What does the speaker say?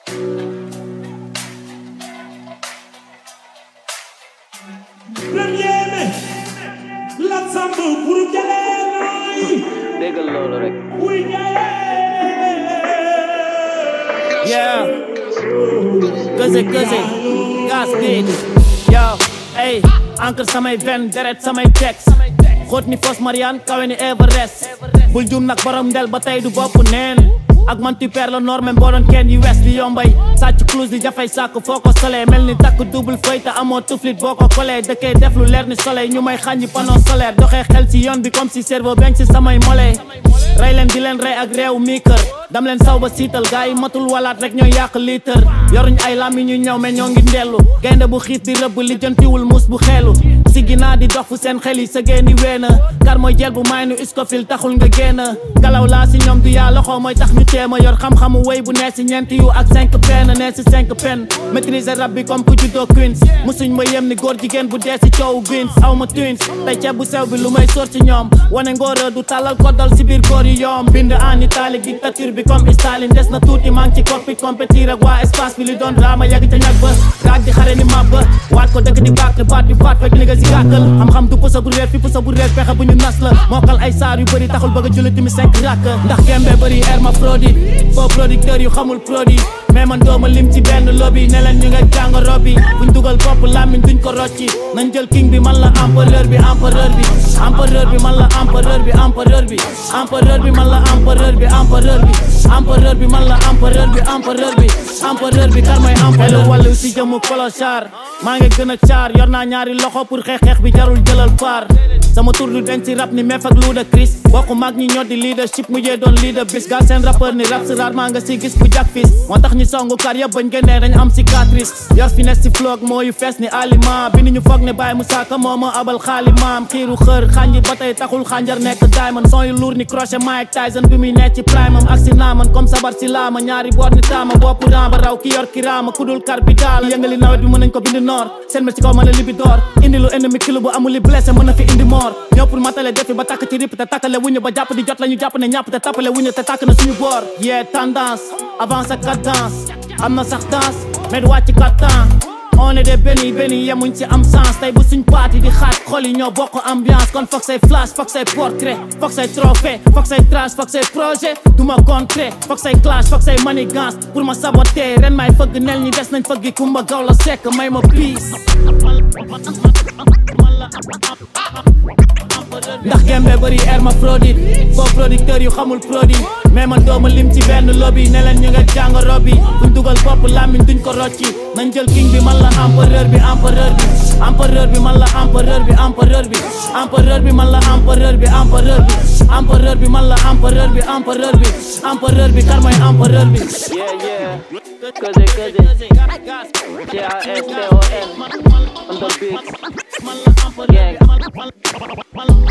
Premier mai Lat Samb pour Jaleenoy déggal loolu rek wuy Njaay Yeah. Këse këse gas beat yo ey encre samay ven deret samay texte xóot ni fos Mariane kawe ni Everest bul jum nag borom ndel ba tey du bopp neen ak man tu perds le nord même boo doon kenn yu west di yombay sàcc clouse di jafay sàkk foo ko solee mel ni takk double feuille te amoo tuflit boo ko kolee dëkkee def lu leer ni soleil ñu may xàññi panneau solaire doxee xel ci yoon bi comme si cerveau benn ci samay molee rey leen di leen rey ak réew mii kër dam leen saw ba siital gars yi matul walaat rek ñooy yàq liitër yoruñ ay lami ñu ñëw mais ñoo ngi ndellu gaynde bu xiif di rëbb li jëntiwul muus bu xeelu si ginnaa di dox fu seen xel yi sa génni weena kar mooy jël bu may nu iskofil taxul nga génn galaw laa si ñoom du yaa loxo mooy tax ñu téema yor xam-xamu wéy bu nee si ñeenti yu ak cinq pen nee si cinq pen maîtriser rab bi comme ku juddoo queens musuñ ma yem ni góor jigéen bu dee si coowu greens aw ma twins tey ceeb bu sew bi lu may sóor ci ñoom wane ngóora du talal koddal si biir góor yi yoom bind en italique dictature bi comme Staline des na tuuti maa ngi ci cockpit compétir ak waa espace bi li doon drama yàgg ca ñag ba gaag di xare ni mab ba waat ko dëgg di bàkk baat bi faat fekk li nga si gàkkal xam-xam du pusa bu réer fi pusa bu réer pexe bu ñu nas la mookal ay saar yu bëri taxul bëgg a julli timi cinq rakk ndax gembe bëri hermaphrodite faux producteur yu xamul produit mais man dooma lim ci benn lobby ne leen ñu nga jàngoro bi buñ dugal bopp làmmiñ duñ ko rocci nañ jël king bi man la empereur bi empereur bi empereur bi man la empereur bi empereur bi empereur bi man la empereur bi empereur bi empereur bi man la empereur bi empereur bi empereur bi kar mooy empereur wàllu si jëmu clochard maa ngi gën a caar yor naa ñaari loxo pour xeex xeex bi jarul jëlal paar sama tur du denc rap ni meef ak luuda Chris bokku mag ñi ñoo di leadership mujjee doon leader bis gaa seen rappeur ni rap si rarement nga si gis bu jak fis moo tax ñu songu kar yëpp bañ génnee dañ am cicatrice yor finesse si floog moo yu fees ni aliment bi ni ñu foog ne Baye Moussa Ka moo ma abal xaali maam xiiru xër xànji ba tey taxul xànjar nekk diamond son yu luur ni crochet Mike Tyson bi muy nekk ci prime am ak si naaman comme sabar si laama ñaari boor ni taama bopp ramba raw ki yor kiraama kudul kar bi daal yëngali nawet bi mën nañ ko bindi noor seen ma ci kaw mën a libi door indi lu ennemi kilo bu amul li blessé mën na fi indi moor ñëw pour matale defi ba takk ci rip te takkale wuñu ba jàpp di jot la ñu jàpp ne ñàpp te tappale wuñu te tàkk na suñu boor yee tendance avance ak cadence am na sax danse mais du wàcc kattan on est des béni béni yemuñ ci am sens tey bu suñ paati di xaat xol yi ñoo bokk ambiance kon foog say flash foog say portrait foog say trophée foog say trash foog say projet du ma contrer foog say clash foog say manigance pour ma saboter ren may fëgg nel ñi des nañ fëggi kumba gaw la sekk may ma peace ndax gembe bëri hermaphrodite faux producteur yu xamul produit mais man dooma lim ci benn lobby ne leen ñu nga jàngoro bi buñ dugal bopp làmmiñ duñ ko rocci nañ jël king bi man la empereur bi empereur bi empereur bi man la empereur bi empereur bi empereur bi man la empereur bi empereur bi empereur bi man la empereur bi empereur bi empereur bi kar mooy empereur bi yeah yeah këse këse C-A-S-T-O-N under big gang